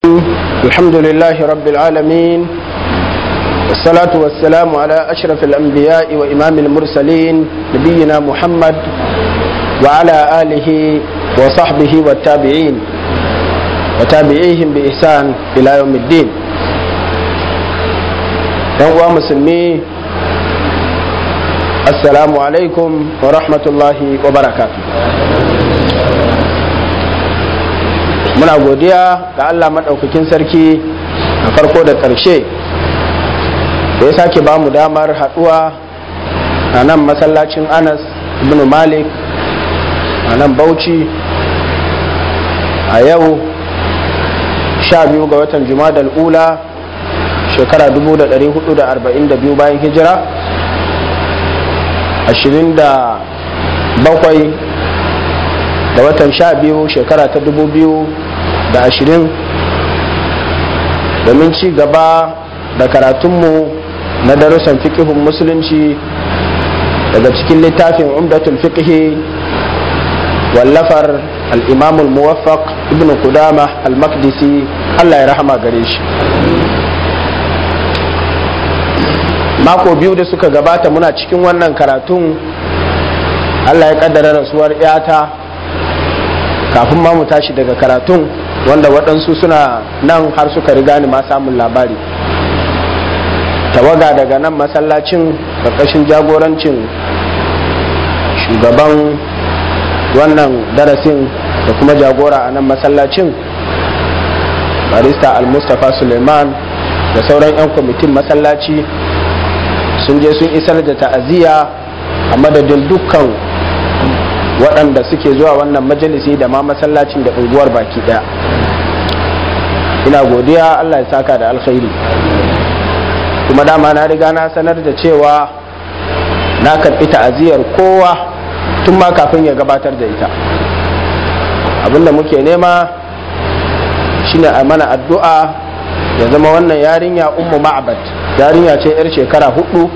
الحمد لله رب العالمين والصلاة والسلام على أشرف الأنبياء وإمام المرسلين نبينا محمد وعلى آله وصحبه والتابعين وتابعيهم بإحسان إلى يوم الدين يوم مسلمي السلام عليكم ورحمة الله وبركاته muna godiya ga Allah maɗaukakin sarki a farko da ƙarshe da ya sake ba mu damar haɗuwa a nan masallacin anas ibn malik a nan bauchi a yau sha biyu ga watan jumadal ula shekara 1442 bayan hijira 27 da watan sha biyu shekara ta dubu biyu da ashirin domin ci gaba da karatunmu na darussan fikihun musulunci daga cikin littafin umdatul fikihi wallafar al'imamul muwaffaq ibn kudama al-makdisi allah ya rahama gare shi mako biyu da suka gabata muna cikin wannan karatun allah ya kaddara rasuwar 'yata kafin ma mu tashi daga karatun wanda waɗansu suna nan har suka riga ni ma samun labari tawaga daga nan masallacin ƙarƙashin jagorancin shugaban wannan darasin da kuma jagora a nan masallacin barista al-mustapha suleiman da sauran 'yan kwamitin masallaci sun je sun isar da ta'aziyya a madadin dukkan waɗanda suke zuwa wannan majalisi da ma masallacin da unguwar baki ɗaya ina godiya allah ya saka da alkhairi kuma dama na riga na sanar da cewa na karɓi ta'aziyar kowa tun ma kafin ya gabatar da ita abinda muke nema shine a mana addu'a ya zama wannan yarinya ummu ma'abad yarinya ce 'yar shekara hudu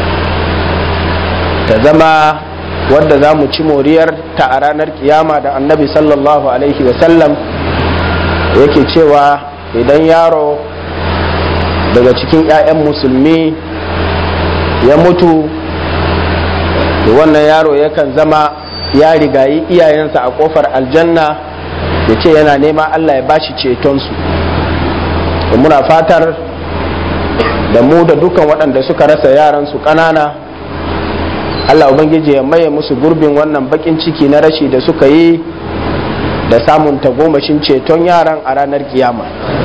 ta zama wadda za mu ci moriyar ta a ranar kiyama da annabi sallallahu alaihi wasallam yake cewa idan yaro daga cikin 'ya'yan musulmi ya mutu to wannan yaro yakan zama ya rigayi iyayensa a kofar aljanna ya ce yana nema allah ya bashi cetonsu da muna fatar da mu da dukan waɗanda suka rasa yaransu ƙanana Allah Ubangiji ya maye musu gurbin wannan bakin ciki na rashi da suka yi da samun tagomashin ceton yaran a ranar kiyama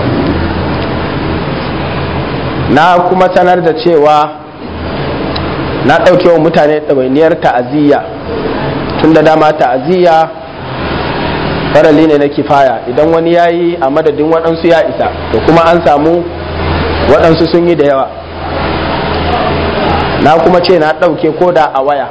na kuma sanar da cewa na ɗauke wa mutane ɗawainiyar ta'aziyya tun da dama ta'aziyya farali ne na kifaya idan wani ya yi a madadin waɗansu ya isa da kuma an samu waɗansu sun yi da yawa na kuma ce na ɗauke koda a waya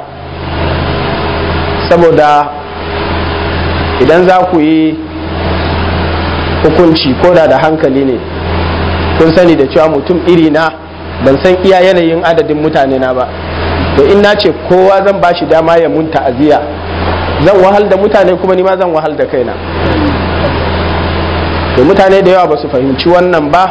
saboda idan za ku yi hukunci koda da hankali ne kun sani da cewa mutum iri na ban san iya yanayin adadin mutane na ba to in na ce kowa zan ba shi dama ya mun ta'aziyya zan wahal da mutane kuma ni ma zan wahal da kaina to mutane da yawa ba su fahimci wannan ba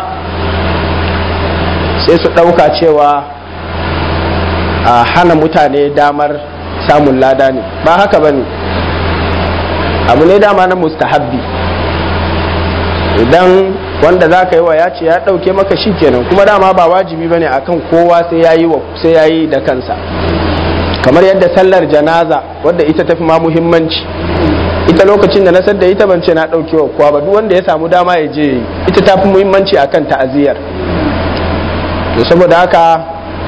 sai su ɗauka cewa a hana mutane damar samun lada ne ba haka ba ne abu ne dama na mustahabbi idan wanda za ka yi wa ya ce ya ɗauke maka shi kenan kuma dama ba wajibi ba ne akan kowa sai ya yi sai ya yi da kansa kamar yadda sallar janaza wadda ita tafi ma muhimmanci ita lokacin da na sadda ita ban ce na ɗauke wa kowa ba duk wanda ya samu dama ya je ita tafi muhimmanci akan ta'aziyar to saboda haka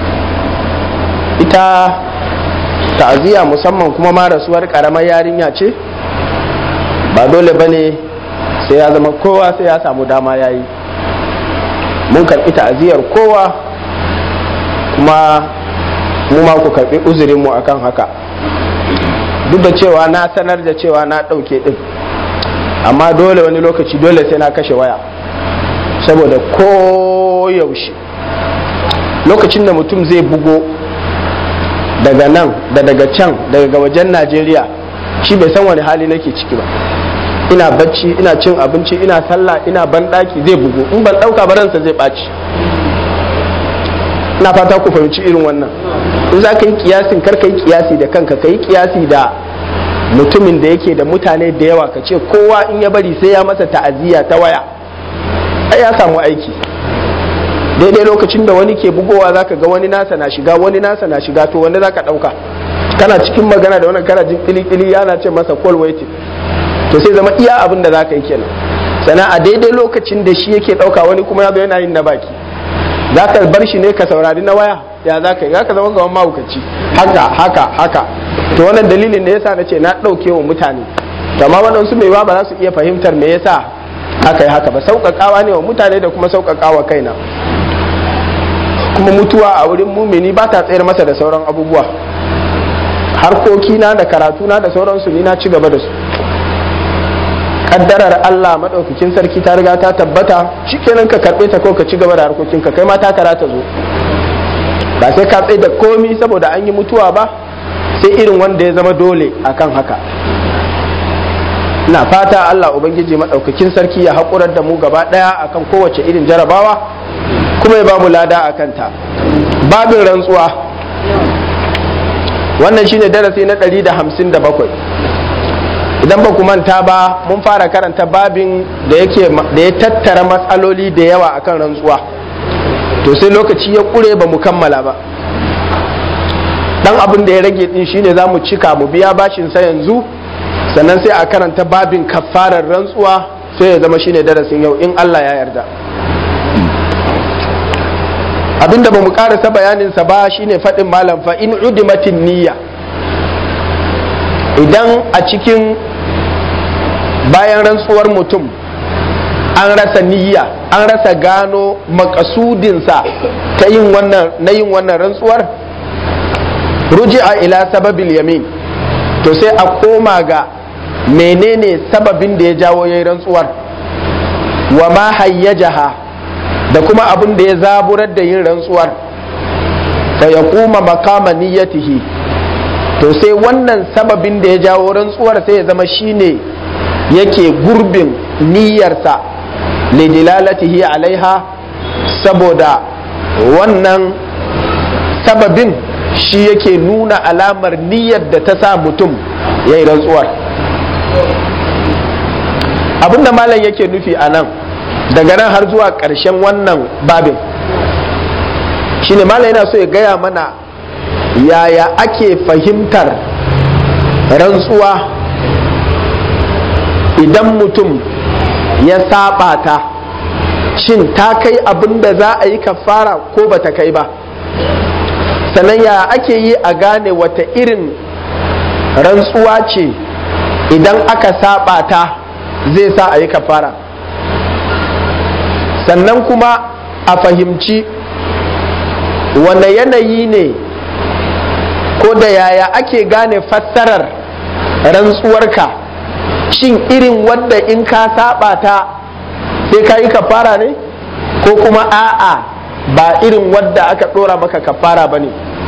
ita ta'aziyya musamman kuma ma rasuwar karamar yarinya ce ba dole ba ne sai ya zama kowa sai ya samu dama ya yi mun karɓi ta'aziyyar kowa kuma mu ma ku karɓi uzurinmu akan haka duk da cewa na sanar da cewa na ɗauke ɗin amma dole wani lokaci dole sai na kashe waya saboda koyaushe lokacin da mutum zai bugo daga nan da daga can daga wajen najeriya shi bai san wani hali nake ciki ba ina bacci ina cin abinci ina sallah ina banɗaki zai bugu in ban ɗauka ba ransa zai ɓaci ina fata ku fahimci irin wannan in za ka yi kiyasin kar ka yi kiyasi da kanka ka yi kiyasi da mutumin da yake da mutane da yawa ka ce kowa in ya bari sai ya masa ta'aziyya ta waya ai ya samu aiki daidai lokacin da wani ke bugowa zaka ga wani nasa na shiga wani nasa na shiga to wanda zaka dauka kana cikin magana da wannan kana jin kili yana ce masa call waiting to sai zama iya abin da zaka yi kenan sannan a daidai lokacin da shi yake dauka wani kuma ya zo yana yin na baki zaka bar shi ne ka saurari na waya ya zaka yi zaka zama gaban mahaukaci haka haka haka to wannan dalilin da yasa na ce na dauke wa mutane amma waɗansu mai ba za su iya fahimtar me yasa aka yi haka ba sauƙaƙawa ne wa mutane da kuma sauƙaƙawa kaina kuma mutuwa a wurin mumini ba ta tsayar masa da sauran abubuwa harkokina da karatuna da sauransu ni na ci gaba da su kaddarar Allah maɗaukakin sarki ta riga ta tabbata shikenan ka karɓe ta ko ka ci gaba da harkokinka kai ma ta karata zo ba sai ka tsaye da komi saboda an yi mutuwa ba sai irin wanda ya zama dole akan haka ina fata Allah Ubangiji maɗaukakin sarki ya haƙurar da mu gaba ɗaya akan kowace irin jarabawa kuma ya ba mu lada a kanta babin rantsuwa wannan shine darasi na 157 idan ba ku manta ba mun fara karanta babin da yake da ya tattara matsaloli da yawa akan rantsuwa to sai lokaci ya ƙure ba mu kammala ba dan abin da ya rage din shine za mu cika mu biya bashin sa yanzu sannan sai a karanta babin kafarar rantsuwa sai ya zama shine darasin yau in Allah ya yarda abinda ba mu karasa bayaninsa ba shine faɗin malam fa in udimatin niyya idan a cikin bayan rantsuwar mutum an rasa niyya an rasa gano makasudinsa ta yin wannan na yin wannan rantsuwar ruji'a ila sababil yamin to sai a koma ga menene sababin da ya jawo yayin rantsuwar wa ma hayyajaha da kuma abin da ya zaburar da yin rantsuwar fa ya kuma makama niyyatihi to sai wannan sababin da ya jawo rantsuwar sai ya zama shine yake gurbin niyyarsa lidilalatihi alaiha saboda wannan sababin shi yake nuna alamar niyyar da ta sa mutum ya yi rantsuwar abinda malam yake nufi a nan daga nan har zuwa ƙarshen wannan babin shine malam yana so ya gaya mana yaya ake fahimtar rantsuwa idan mutum ya saba ta shin ta kai abin da za a yi kafara ko ba ta kai ba sannan ya ake yi a gane wata irin rantsuwa ce idan aka saba ta zai sa a yi kafara sannan kuma a fahimci wane yanayi ne ko da yaya ake gane fassarar rantsuwarka shin irin wadda in ka saba ta sai ka yi kafara ne ko kuma a'a ba irin wadda aka dora maka kafara ba ne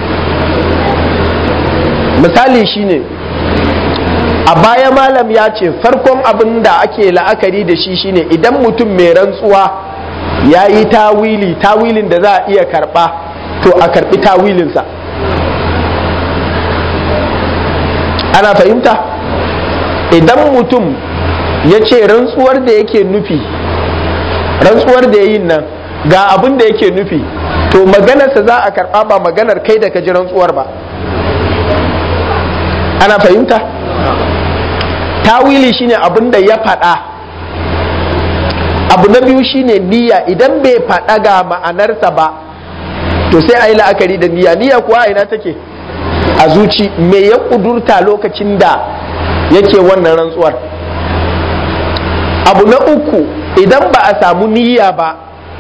misali shine a baya malam ya ce farkon abin da ake la'akari da shi shine idan mutum mai rantsuwa ya yi tawili tawilin da za a iya karba to a karbi tawilinsa ana fahimta idan mutum ya ce rantsuwar da yake nufi rantsuwar da ya yi nan ga abin da yake nufi to maganarsa za a karba ba maganar kai da ka ji rantsuwar ba ana fahimta tawili shine abin da ya faɗa abu na biyu shine niyya idan bai faɗa ga ma'anarsa ba to sai a yi la'akari da niyya niyya kuwa ina take a zuci me ya ƙudurta lokacin da yake wannan rantsuwar abu na uku idan ba a samu niyya ba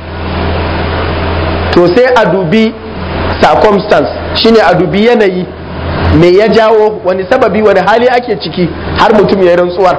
to sai a dubi circumstance shine a dubi yanayi me ya jawo wani sababi wani hali ake ciki har mutum ya yi rantsuwar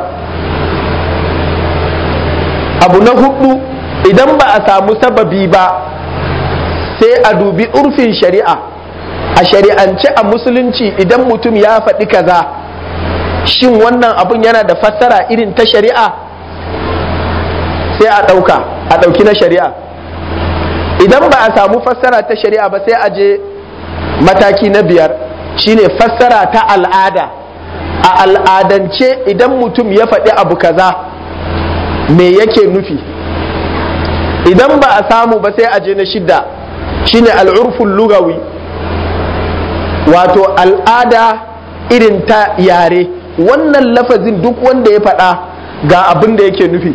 abu na hudu idan ba a samu sababi ba sai a dubi urfin shari'a a shari'ance a musulunci idan mutum ya faɗi kaza shin wannan abun yana da fassara irin ta shari'a sai a ɗauka a ɗauki na shari'a idan ba a samu fassara ta shari'a ba sai a je mataki na biyar shine fassara ta al'ada a al'adance idan mutum ya faɗi abu kaza me yake nufi idan ba a samu ba sai a je na shidda shine al'urful lugawi wato al'ada irin ta yare wannan lafazin duk wanda ya faɗa ga abin da yake nufi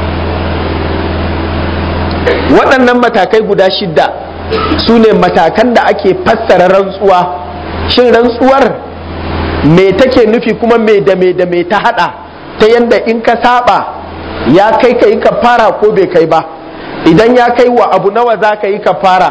waɗannan matakai guda shidda su ne matakan da ake fassara rantsuwa shin rantsuwar me take nufi kuma me da me da me ta hada ta yanda in ka saba ya kai ka yi kafara ko bai kai ba idan ya kai wa abu nawa za ka yi kafara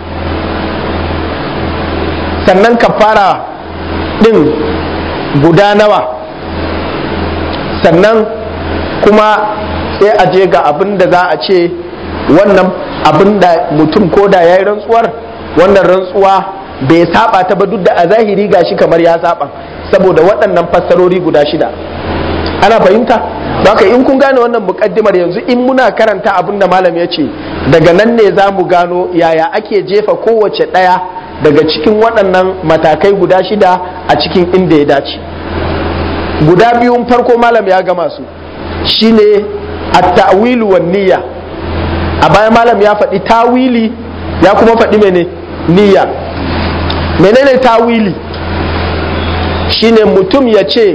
sannan kafara din guda nawa sannan kuma sai a je ga abin da za a ce wannan abin da mutum ko da ya yi rantsuwar wannan rantsuwa bai saba ta ba duk da a zahiri gashi kamar ya saba saboda waɗannan fassarori guda shida ana fahimta haka in kun gane wannan mukaddimar yanzu in muna karanta abin da malam ya ce daga nan ne za mu gano yaya ake jefa kowace ɗaya daga cikin waɗannan matakai guda shida a cikin inda ya dace guda biyun farko malam ya gama su shine at-ta'wilu wan niyya a baya malam ya faɗi tawili ya kuma faɗi mene niyya menene tawili shine mutum ya ce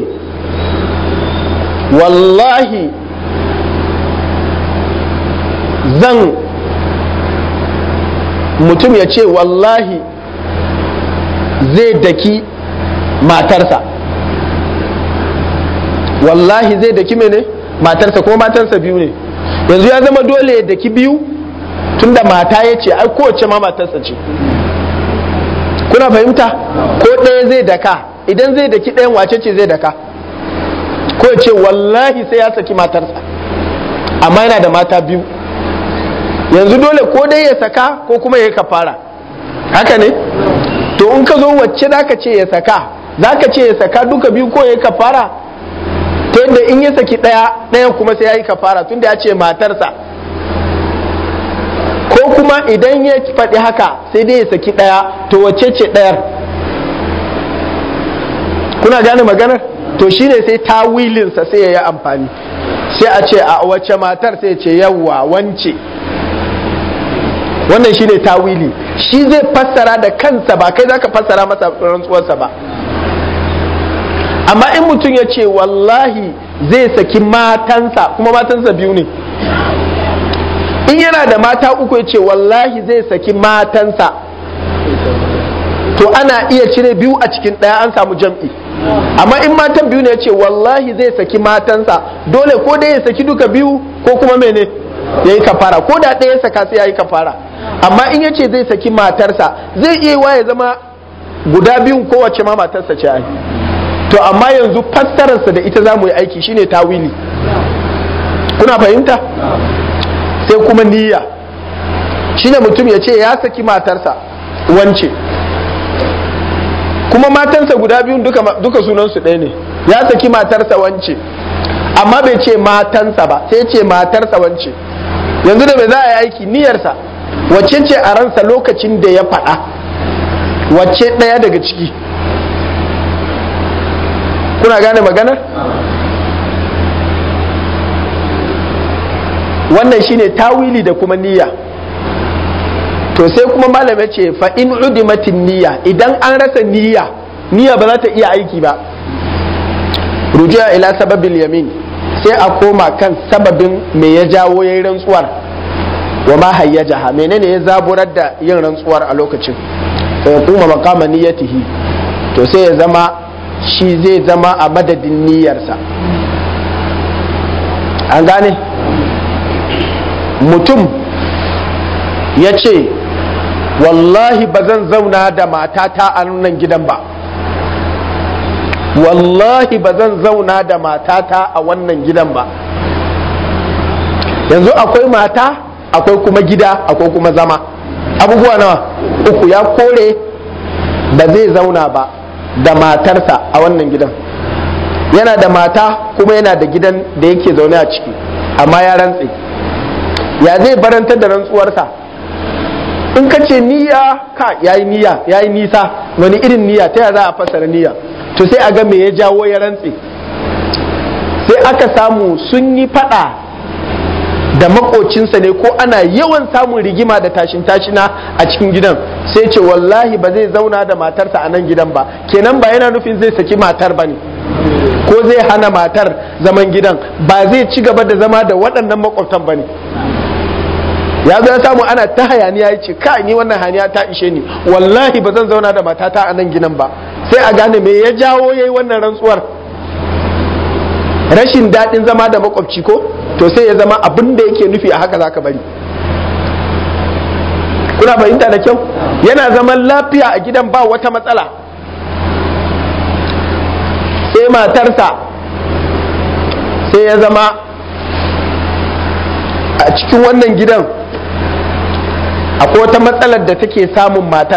wallahi zan mutum ya ce wallahi zai daki matarsa wallahi zai daki mene matarsa kuma matarsa biyu ne yanzu ya zama dole ya daki biyu tunda mata ya ce ai kowace ma matarsa ce kuna fahimta ko ɗaya zai daka idan zai daki ɗayan wace ce zai daka ko ya ce wallahi sai ya saki matarsa amma yana da mata biyu yanzu dole ko dai ya saka ko kuma ya kafara haka ne to in ka zo wacce za ka ce ya saka za ka ce ya saka duka biyu ko ya kafara ta yadda in ya saki ɗaya ɗayan kuma sai ya yi kafara tunda ya ce matarsa ko kuma idan ya faɗi haka sai dai ya saki ɗaya to wacce ce ɗayar kuna gane maganar to shine sai tawilinsa sai ya yi amfani sai a ce a wacce matar sai ce yawwa wance wannan shine tawili shi zai fassara da kansa ba kai zaka fassara masa rantsuwarsa ba amma in mutum ya ce wallahi zai saki matansa kuma matansa biyu ne in yana da mata uku ya ce wallahi zai saki matansa to ana iya cire biyu a cikin ɗaya an samu jam'i amma in matan biyu ne ya ce wallahi zai saki matansa dole ko dai ya saki duka biyu ko kuma mene ya yi kafara ko da ɗaya saka sai ya yi kafara amma in ya ce zai saki matarsa zai iya wa ya zama guda biyun kowace ma matarsa ce ai to amma yanzu fassararsa da ita za mu yi aiki shine tawili kuna fahimta sai kuma niyya shine mutum ya ce ya saki matarsa wance kuma matansa guda biyun duka, duka sunansu ɗaya ne ya saki matarsa wance amma bai ce matansa ba sai ce matarsa wance yanzu da mai za a yi aiki niyyarsa wacce ce a ransa lokacin da ya faɗa wacce ɗaya daga ciki kuna gane maganar wannan shine tawili da kuma niyya to sai kuma malam ya ce fa in udimatin niyya idan an rasa niyya niyya ba za ta iya aiki ba rujiya ila sababil yamin sai a koma kan sababin me ya jawo yayin rantsuwar wa ma hayyajaha menene ya zaburar da yin rantsuwar a lokacin fa yaquma maqama niyyatihi to sai ya zama shi zai zama a madadin niyyarsa an gane mutum ya ce wallahi ba zan zauna da matata a nan gidan ba wallahi ba zan zauna da matata a wannan gidan ba yanzu akwai mata akwai kuma gida akwai kuma zama abubuwa nawa uku ya kore ba zai zauna ba da matarsa a wannan gidan yana da mata kuma yana da gidan da yake zaune a ciki amma ya rantse ya zai barantar da rantsuwarsa in ka ce niyya ka yayi niyya yayi nisa wani irin niyya ta za a fassara niyya to sai a ga me ya jawo ya rantse sai aka samu sun yi fada da makocinsa ne ko ana yawan samun rigima da tashin tashina a cikin gidan sai ce wallahi ba zai zauna da matarsa a nan gidan ba kenan ba yana nufin zai saki matar ba ne ko zai hana matar zaman gidan ba zai ci gaba da zama da waɗannan makwabtan ba ne ya zo ya samu ana ta hayaniya ya ce ka ni wannan hayaniya ta ishe ni wallahi ba zan zauna da matata a nan gidan ba sai a gane me ya jawo yayi wannan rantsuwar rashin daɗin zama da makwabci ko to sai ya zama abin da yake nufi a haka zaka bari kuna fahimta da kyau yana zaman lafiya a gidan ba wata matsala sai matarsa sai ya zama a cikin wannan gidan akwai wata matsalar da take samun matar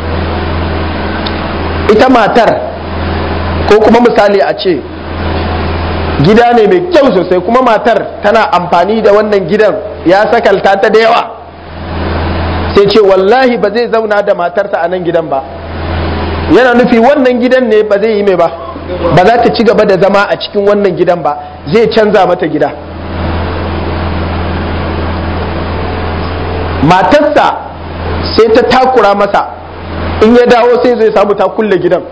ita matar ko kuma misali a ce gida ne mai kyau sosai kuma matar tana amfani da wannan gidan ya sakalta ta da yawa sai ce wallahi ba zai zauna da matarsa a nan gidan ba yana nufi wannan gidan ne ba zai yi mai ba ba za ta ci gaba da zama a cikin wannan gidan ba zai canza mata gida matarsa sai ta takura masa in ya dawo sai zai samu ta kulle gidan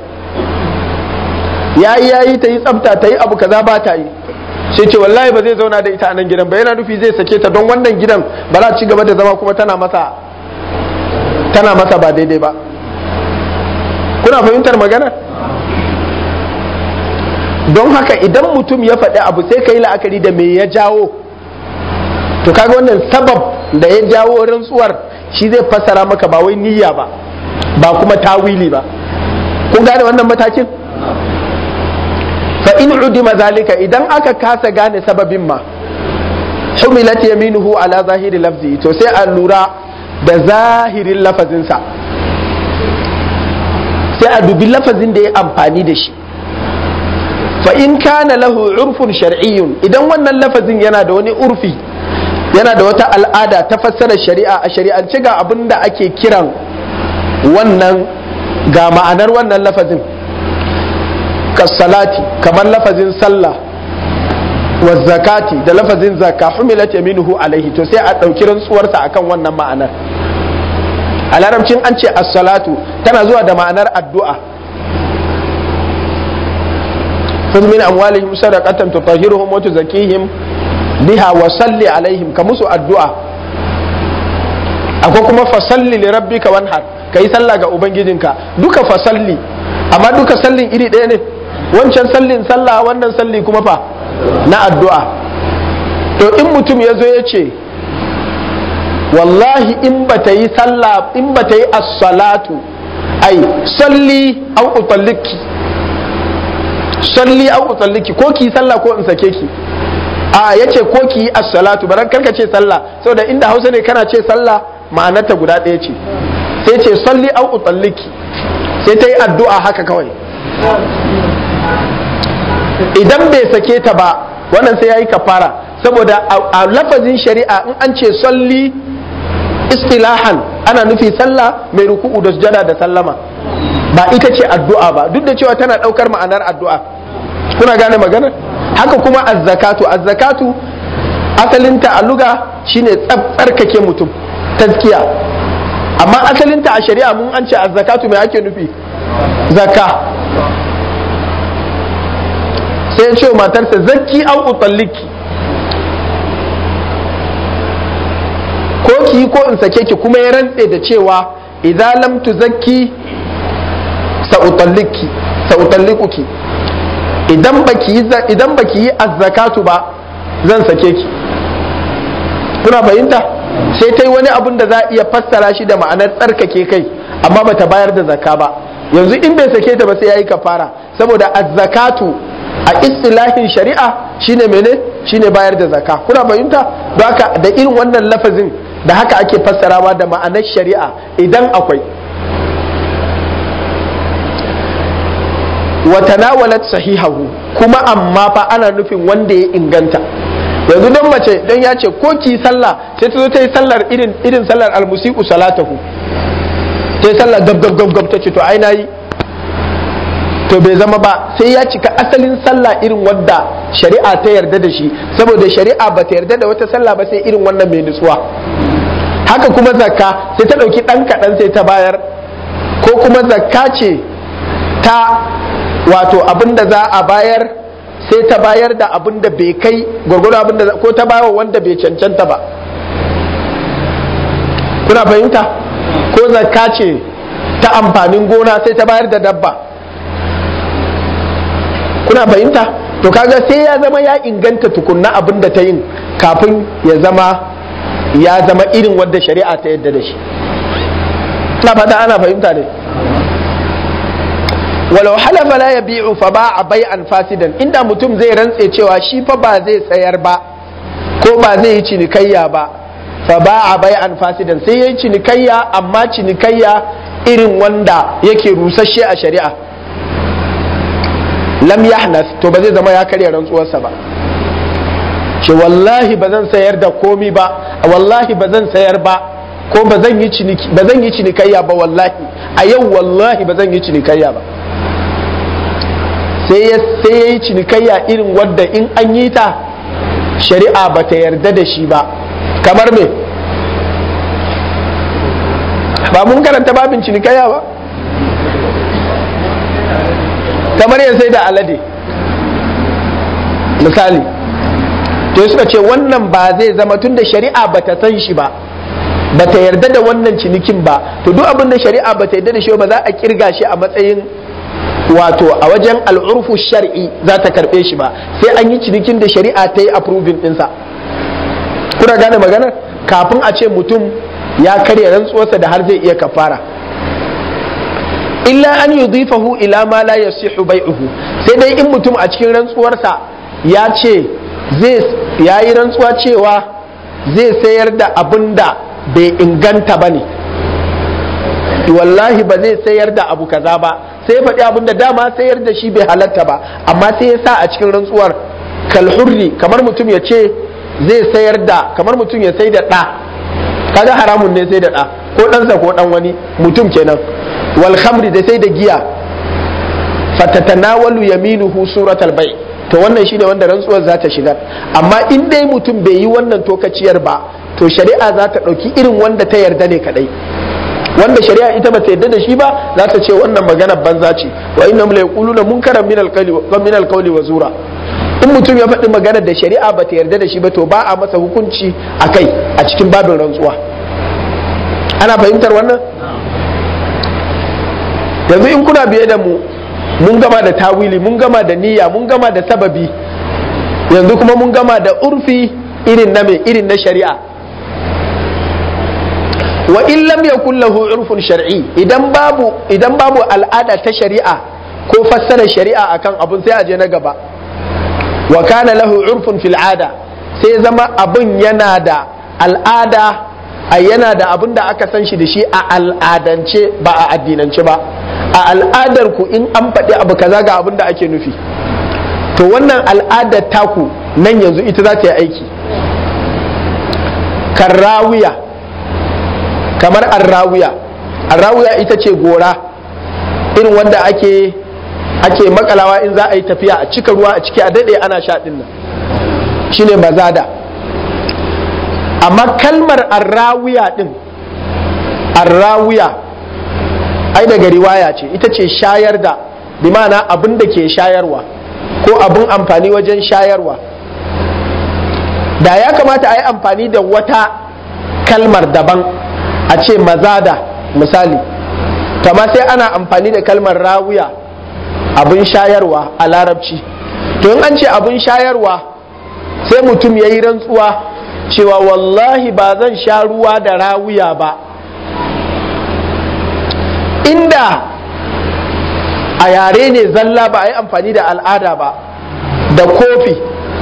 yayi yayi ta yi tsafta ta yi abu kaza ba ta yi sai ce wallahi ba zai zauna da ita a nan gidan ba yana nufi zai sake ta don wannan gidan ba za ci gaba da zama kuma tana masa tana masa ba daidai ba kuna fahimtar magana don haka idan mutum ya faɗi abu sai ka yi la'akari da me ya jawo to kaga wannan sabab da ya jawo rantsuwar shi zai fassara maka ba wai niyya ba ba kuma tawili ba kun gane wannan matakin fa in udima zalika idan aka kasa gane sababin ma humilat yaminuhu ala zahiri lafzi to sai a lura da zahirin lafazinsa sai a dubi lafazin da ya amfani da shi fa in kana lahu urfun shar'iyyun idan wannan lafazin yana da wani urfi yana da wata al'ada ta fassara shari'a a shari'ance ga abin da ake kiran wannan ga ma'anar wannan lafazin kasalati kamar lafazin sallah wa zakati da lafazin zakka humilat yaminuhu alaihi to sai a ɗauki rantsuwarsa akan wannan ma'anar a larabcin an ce as-salatu tana zuwa da ma'anar addu'a khudh min amwalihim sadaqatan tutahhiruhum wa tuzakkihim biha wa salli alaihim ka musu addu'a akwai kuma fasalli li rabbika wanhar kai sallah ga ubangijinka duka fasalli amma duka sallin iri ɗaya ne wancan sallin sallah wannan salli kuma fa na addu'a to in mutum ya zo ya ce wallahi in ba ta yi sallah in ba ta yi as-salatu ai salli au utalliki salli au utalliki ko ki sallah ko in sake ki a yace ko ki yi as-salatu baran karka ce sallah saboda inda Hausa ne kana ce sallah ma'anarta guda ɗaya ce sai ce salli au utalliki sai ta yi addu'a haka kawai idan bai sake ta ba wannan sai ya yi kafara saboda a lafazin shari'a in an ce salli istilahan ana nufi sallah mai ruku'u da sujada da sallama ba ita ce addu'a ba duk da cewa tana ɗaukar ma'anar addu'a kuna gane magana haka kuma azzakatu azzakatu asalinta a luga shine tsarkake mutum tazkiya amma asalinta a shari'a mun an ce azzakatu mai ake nufi zakka sai ya ce wa matarsa zakki au utalliki ko ki ko in sake ki kuma ya rantse da cewa idan lam tuzakki sa utalliki sa utallikuki idan baki idan baki yi azzakatu ba zan sake ki kuna fahimta sai ta yi wani abun da za a iya fassara shi da ma'anar tsarkake kai amma bata bayar da zakka ba yanzu in bai sake ta ba sai yayi kafara saboda azzakatu a istilahin shari'a shine mene shine bayar da zakka kuna fahimta don haka da irin wannan lafazin da haka ake fassarawa da ma'anar shari'a idan akwai wa tanawalat sahihahu kuma amma fa ana nufin wanda ya inganta yanzu don mace don ya ce ko ki sallah sai ta zo ta yi sallar irin irin sallar almusiku salatahu ta yi sallar gab gab gab gab ta ce to ai nayi to bai zama ba sai ya cika asalin sallah irin wadda shari'a ta yarda da shi saboda shari'a ba ta yarda da wata sallah ba sai irin wannan mai nutsuwa haka kuma zakka sai ta ɗauki ɗan kaɗan sai ta bayar ko kuma zakka ce ta wato abin da za a bayar sai ta bayar da abin da bai kai gwargwado abin da ko ta bayar wanda bai cancanta ba kuna fahimta ko zakka ce ta amfanin gona sai ta bayar da dabba kuna fahimta to kaga sai ya zama ya inganta tukunna abin da ta yin kafin ya zama ya zama irin wadda shari'a ta yadda da shi na fata ana fahimta ne walau halafa la yabi'u fa ba'a bai'an fasidan inda mutum zai rantse cewa shi fa ba zai sayar ba ko ba zai yi cinikayya ba fa ba'a bai'an fasidan sai yayi cinikayya amma cinikayya irin wanda yake rusasshe a shari'a lam yahnas to ba zai zama ya karya rantsuwarsa ba ce wallahi ba zan sayar da komi ba wallahi ba zan sayar ba ko ba zan yi cinikayya ba wallahi a yau wallahi ba zan yi cinikayya ba sai ya yi cinikayya irin wadda in an yi ta shari'a ba ta yarda da shi ba kamar me ba mun karanta babin cinikayya ba kamar ya sai da alade misali to suka ce wannan ba zai zama tun da shari'a ba ta san shi ba ba ta yarda da wannan cinikin ba to duk abin da shari'a ba ta yarda da shi ba za a kirga shi a matsayin wato a wajen al'urfu shar'i za ta karbe shi ba sai an yi cinikin da shari'a ta yi approving ɗinsa kuna gane maganar kafin a ce mutum ya karya rantsuwarsa da har zai iya kafara illa an yudhifahu ila ma la yasihu bai'uhu sai dai in mutum a cikin rantsuwarsa ya ce zai yayi rantsuwa cewa zai sayar da abin da bai inganta ba ne wallahi ba zai sayar da abu kaza ba sai ya faɗi abin da dama sayar da shi bai halatta ba amma sai ya sa a cikin rantsuwar kalhurri kamar mutum ya ce zai sayar da kamar mutum ya sai da ɗa kaga haramun ne sai da ɗa ko ɗansa ko ɗan wani mutum kenan wal khamri da sai da giya fatatanawalu yaminuhu suratal bai to wannan shine wanda rantsuwar za ta shigar amma in dai mutum bai yi wannan tokaciyar ba to shari'a za ta ɗauki irin wanda ta yarda ne kadai wanda shari'a ita bata yarda da shi ba za ta ce wannan magana banza ce wa inna la yaquluna munkaran min alqawli wa min alqawli wa zura in mutum ya faɗi maganar da shari'a bata yarda da shi ba to ba a masa hukunci akai a cikin babin rantsuwa ana fahimtar wannan yanzu in kuna biye da mu mun gama da tawili mun gama da niyya mun gama da sababi yanzu kuma mun gama da urfi irin na mai irin na shari'a wa in lam yakul lahu urfun shar'i idan babu idan babu al'ada ta shari'a ko fassarar shari'a akan abun sai a je na gaba wa kana lahu urfun fil ada sai zama abun yana da al'ada a yana da abun da aka san shi da shi a al'adance ba a addinance ba a al'adar ku in an faɗi abu kaza ga abun da ake nufi to wannan al'adar taku nan yanzu ita za ta yi aiki karrawiya kamar arrawiya arrawiya ita ce gora irin wanda ake ake makalawa in za a yi tafiya a cika ruwa a ciki a daɗe ana sha ɗin nan shine mazada amma kalmar arrawiya ɗin arrawiya ai daga riwaya ce ita ce shayar da bi ma'ana abin da ke shayarwa ko abin amfani wajen shayarwa da ya kamata a yi amfani da wata kalmar daban a ce mazada misali kama sai ana amfani da kalmar rawiya abin shayarwa a larabci to in an ce abin shayarwa sai mutum ya yi rantsuwa cewa wallahi ba zan sha ruwa da rawiya ba inda a yare ne zalla ba a yi amfani da al'ada ba da kofi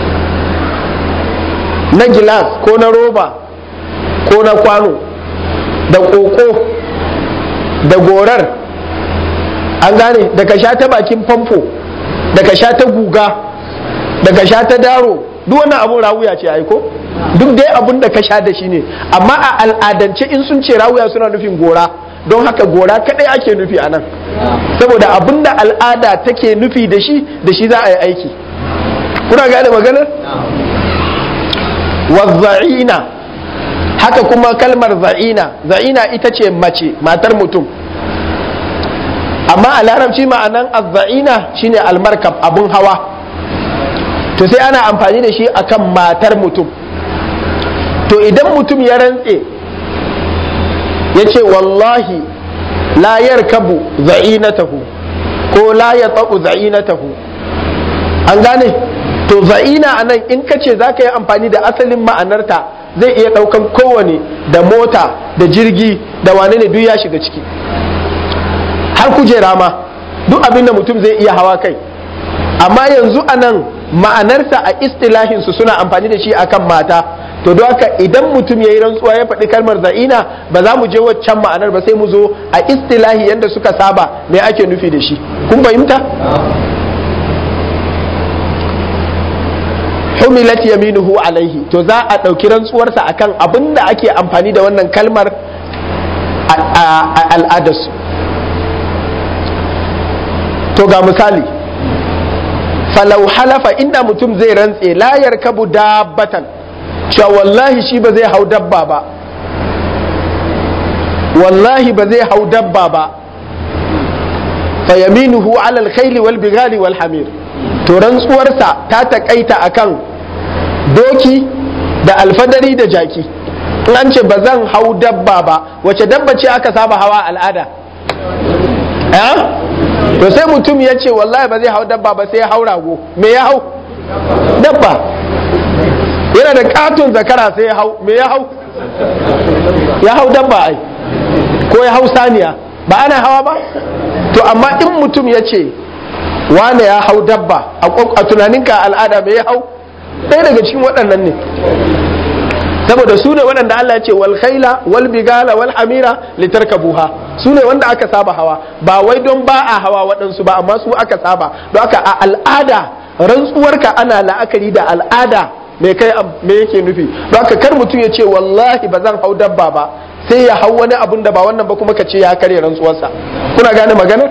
na gilas ko na roba ko na kwano da ƙoƙo da gorar an gane da ka sha ta bakin famfo da ka sha ta guga da ka sha ta daro duk wannan abun rawuya ce aiko duk dai abun da ka sha da shi ne amma a al'adance in sun ce rawuya suna nufin gora don haka gora kadai ake nufi a nan saboda abin da al'ada take nufi da shi da shi za a yi aiki kuna gane maganar wazza'ina haka kuma kalmar za'ina za'ina ita ce mace matar mutum amma a larabci ma'anan azza'ina shine almarkab abun hawa to sai ana amfani da shi akan matar mutum to idan mutum ya rantse ya ce wallahi la yarkabu za'inatahu ko la ya za'inatahu an gane to za'ina a nan in ka ce za ka yi amfani da asalin ma'anarta zai iya ɗaukan kowane da mota da jirgi da wane ne duk ya shiga ciki har kujera ma duk abin da mutum zai iya hawa kai amma yanzu a nan ma'anarsa a istilahinsu suna amfani da shi akan mata to don haka idan mutum ya yi rantsuwa ya faɗi kalmar za'ina ba za mu je waccan ma'anar ba sai mu zo a istilahi yadda suka saba me ake nufi da shi kun fahimta humilat yaminuhu alaihi to za a ɗauki rantsuwarsa akan abin da ake amfani da wannan kalmar a al'adarsu to ga misali falau halafa inda mutum zai rantse layar kabu dabbatan cewa wallahi shi ba zai hau dabba ba wallahi ba zai hau dabba ba fa yaminuhu ala alkhayli wal bighali wal hamir to rantsuwarsa ta takaita akan doki da alfadari da jaki in an ce ba zan hau dabba ba wace dabba ce aka saba hawa al'ada eh to sai mutum ya ce wallahi ba zai hau dabba ba sai ya hau rago me ya hau dabba yana da katon zakara sai ya hau me ya hau ya hau dabba ai ko ya hau saniya ba ana hawa ba to amma in mutum ya ce wane ya hau dabba a tunaninka al'ada me ya hau ɗaya daga cikin waɗannan ne saboda su ne waɗanda Allah ya ce wal khaila wal bigala wal hamira litarkabuha su ne wanda aka saba hawa ba wai don ba a hawa waɗansu ba amma su aka saba don haka a al'ada rantsuwarka ana la'akari da al'ada me kai me yake nufi don haka kar mutum ya ce wallahi ba zan hau dabba ba sai ya hau wani abun da ba wannan ba kuma ka ce ya karya rantsuwarsa kuna gane maganar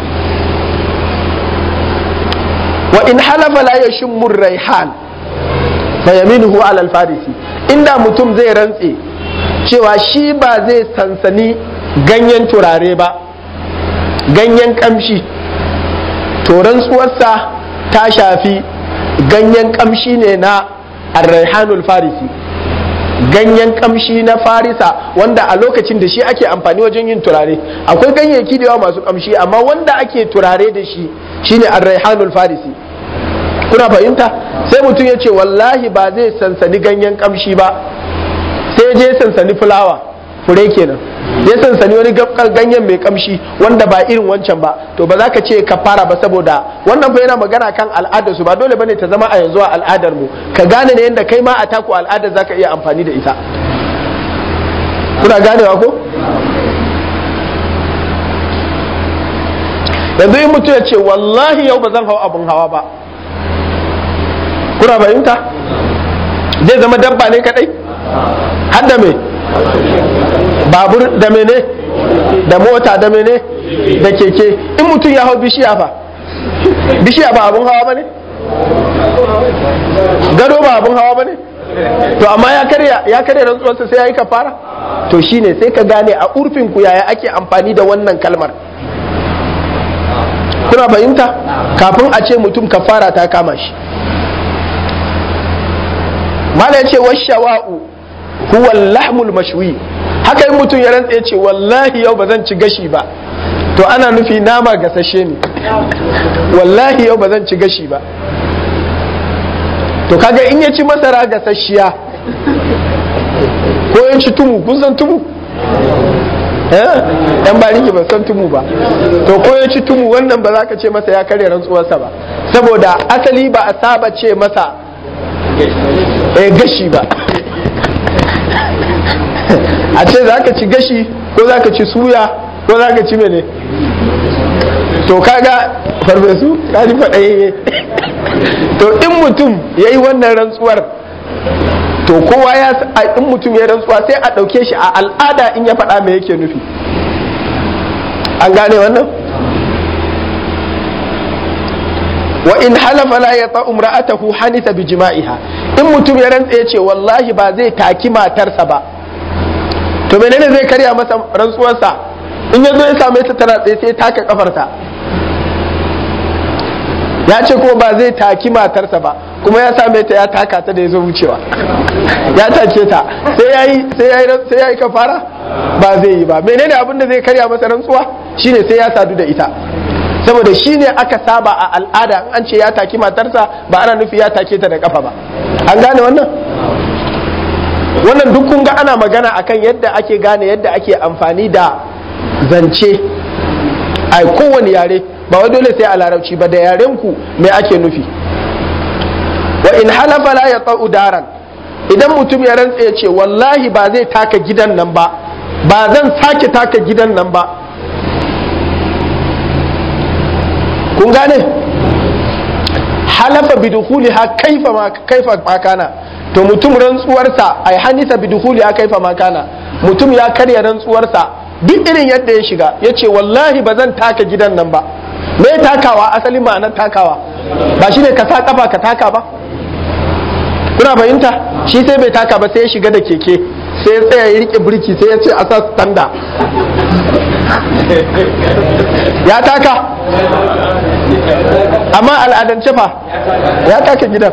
wa in halafa la yashmur raihan fa yaminuhu ala al-farisi inda mutum zai rantse cewa shi ba zai sansani ganyen turare ba ganyen kamshi to rantsuwarsa ta shafi ganyen kamshi ne na arraihanul farisi ganyen kamshi na farisa wanda a lokacin da shi ake amfani wajen yin turare akwai ganyayyaki da yawa masu kamshi amma wanda ake turare da shi shine arraihanul farisi kuna fahimta sai mutum ya ce wallahi ba zai sansani ganyen kamshi ba sai je sansani fulawa fure kenan ya sansani wani ganyen mai kamshi wanda ba irin wancan ba to ba za ka ce ka fara ba saboda wannan fa yana magana kan al'adar su ba dole bane ta zama a yanzu a al'adar mu ka gane ne yadda kai ma a taku al'adar zaka iya amfani da ita kuna ganewa ko yanzu in mutum ya ce wallahi yau ba zan hau abin hawa ba kuna fahimta zai zama dabba ne kadai har da me babur da mene da mota da mene da keke in mutum ya hau bishiya fa bishiya ba abun hawa ba ne gado ba abun hawa ba ne to amma ya karya ya karya rantsuwarsa sai ya yi kafara to shine sai ka gane a urfin ku yaya ake amfani da wannan kalmar kuna fahimta kafin a ce mutum kafara ta kama shi mala ya ce washawa'u huwa lahmul mashwi haka in mutum ya rantsa ya ce wallahi yau ba zan ci gashi ba to ana nufi nama gasashe ne wallahi yau ba zan ci gashi ba to kaga in ya ci masara gasasshiya ko ya ci tumu kun san tumu yan ba rike ba san tumu ba to ko ya ci tumu wannan ba za ka ce masa ya karya rantsuwarsa ba saboda asali ba a saba ce masa eh gashi ba a ce za ka ci gashi ko za ka ci suya ko za ka ci mene to kaga farfesu ka ji faɗayayye to in mutum ya yi wannan rantsuwar to kowa ya in mutum ya rantsuwa sai a ɗauke shi a al'ada in ya faɗa me yake nufi an gane wannan wa in halafa la ya ta'um ra'atahu hanisa bi jima'iha in mutum ya rantsa ya ce wallahi ba zai taki matarsa ba to menene zai karya masa rantsuwarsa in ya zo ya same ta tana tsaye sai taka kafarta ya ce kuma ba zai taki matarsa ba kuma ya same ta ya taka ta da ya zo wucewa ya take ta sai yayi sai yayi sai yayi kafara ba zai yi ba menene abin da zai karya masa rantsuwa shine sai ya sadu da ita saboda shine aka saba a al'ada an ce ya taki matarsa ba ana nufi ya take ta da kafa ba an gane wannan wannan duk kun ga ana magana akan yadda ake gane yadda ake amfani da zance a kowane yare ba wai dole sai a larabci ba da yaren ku me ake nufi wa in halafa la ya daran idan mutum ya rantsa ya ce wallahi ba zai taka gidan nan ba ba zan sake taka gidan nan ba kun gane halafa bidukuliha kaifa ma kaifa makana to mutum rantsuwarsa ai hanisa bidukuliha kaifa makana mutum ya karya rantsuwarsa duk irin yadda ya shiga ya ce wallahi ba zan taka gidan nan ba me takawa asali ma'anar takawa ba shi ne ka sa kafa ka taka ba kuna fahimta shi sai bai taka ba sai ya shiga da keke sai ya tsaya ya rike birki sai ya ce a sa standa ya taka amma al'adance fa ya taka gidan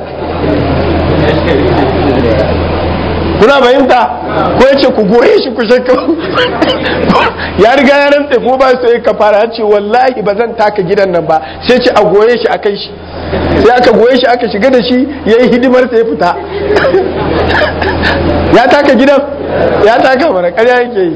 kuna fahimta ko ya ce ku goye shi ku shakka ya riga ya rantse ko ba sai ka fara ya ce wallahi ba zan taka gidan nan ba sai ce a goye shi a kai shi sai aka goye shi aka shiga da shi ya yi hidimar sai ya fita ya taka gidan ya taka mana karya yake yi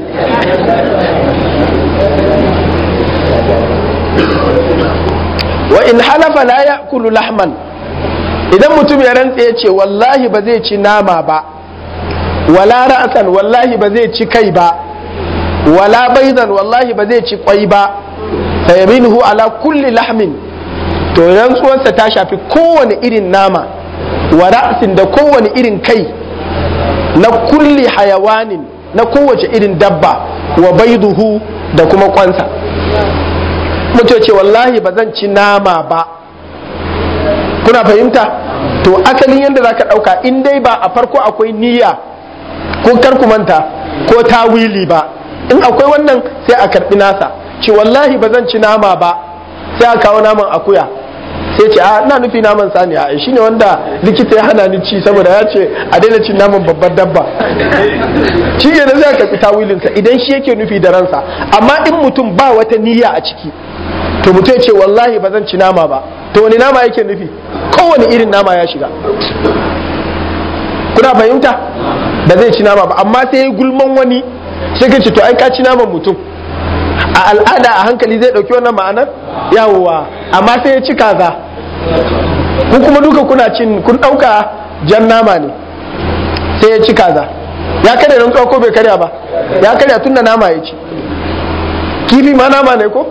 wa in halafa la ya'kulu lahman idan mutum ya rantse ya ce wallahi ba zai ci nama ba wala ra'san wallahi ba zai ci kai ba wala baidan wallahi ba zai ci kwai ba fa yaminuhu ala kulli lahmin to rantsuwarsa ta shafi kowane irin nama wa ra'sin da kowane irin kai na kulli hayawanin na kowace irin dabba wa baiduhu da kuma kwansa mutum ce wallahi ba zan ci nama ba kuna fahimta to asalin yadda za ka ɗauka in dai ba a farko akwai niyya ko kar manta ko tawili ba in akwai wannan sai a karɓi nasa ce wallahi ba zan ci nama ba sai a kawo naman akuya sai ce a ina nufi naman saniya a shi ne wanda likita ya hana ni ci saboda ya ce a daina cin naman babbar dabba shi ne zai karɓi tawilinsa idan shi yake nufi da ransa amma in mutum ba wata niyya a ciki to mutum ya ce wallahi ba zan ci nama ba to wani nama yake nufi kowane irin nama ya shiga kuna fahimta ba zai ci nama ba amma sai ya gulman wani sai ka ce to ai ka ci naman mutum a al'ada a hankali zai dauki wannan ma'anar yawowa amma sai ya ci kaza ku kuma duka kuna cin kun dauka jan nama ne sai ya ci kaza ya karya rantsuwa ko bai karya ba ya karya tunda nama ya ci kifi ma nama ne ko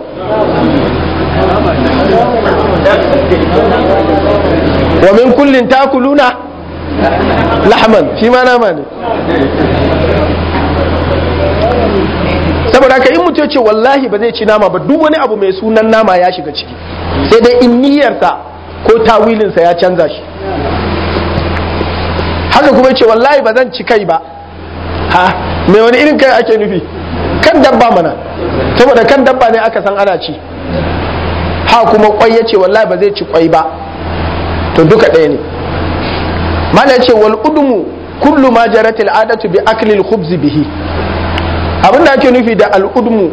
wa min kullin takuluna lahman shi ma nama ne saboda haka in mutum ce wallahi ba zai ci nama ba duk wani abu mai sunan nama ya shiga ciki sai dai in niyyarsa ko tawilinsa ya canza shi haka kuma ce wallahi ba zan ci kai ba ha mai wani irin kai ake nufi kan dabba mana saboda kan dabba ne aka san ana ci ha kuma kwai ya ce wallahi ba zai ci kwai ba to duka ɗaya ne mana ya ce wal udumu kullu ma jarat al'adatu bi akli al-khubz bihi abin da ake nufi da al'udmu